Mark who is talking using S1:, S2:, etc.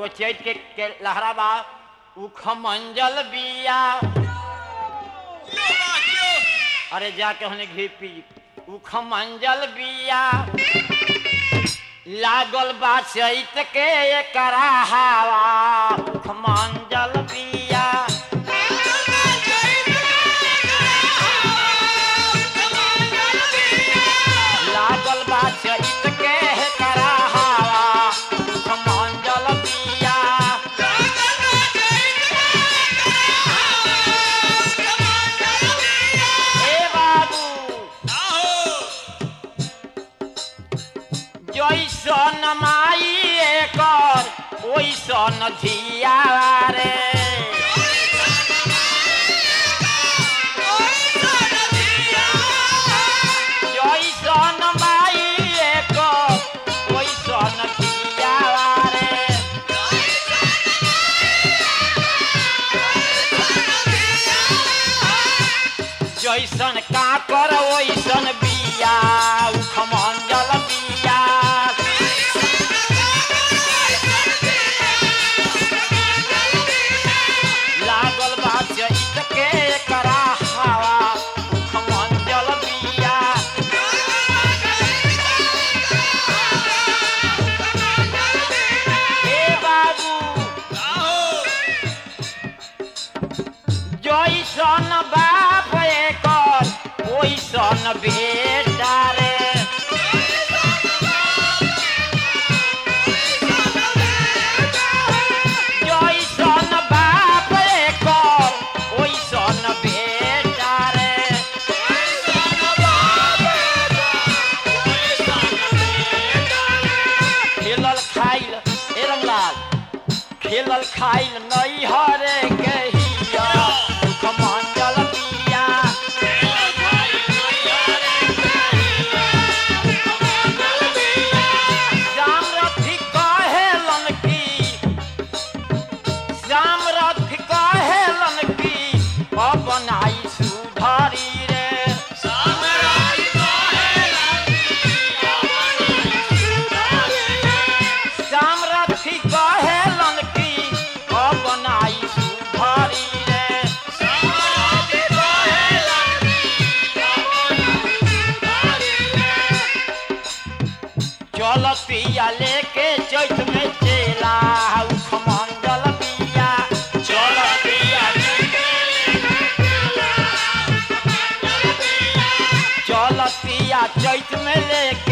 S1: चैत के, के लहरा बा उख मंजल बिया अरे जाके हमने घी पी उख मंजल बिया लागल बा चैत के एकरा हवा उख मंजल बिया लागल बा चैत के एकरा हवा उख मंजल बिया ए बाबू जैसन माई एकर ओइसन धिया रे जैसन माई एकर ओइसन धिया रे जैसन काकर ओइसन बिया उख मंजल बिया लागल बा चैत के करा हवा उख मंजल बिया ए बाबू जैसन बाप एकर ओइसन बेटा रे जैसन बाप एकर ओइसन बेटा रे खेलल खाइल ए रंगलाल खेलल खाइल नहीं हरे गहिया दुख मंजल पिया श्याम रथी कहेलन की श्याम रथी कहेलन की अपनाई सुधारी रे श्याम रथी कहेलन की अपनाई सुधारी रे चल पिया लेके चैत में चेला उख मंगल पिया चल पिया चल पिया चैत में लेके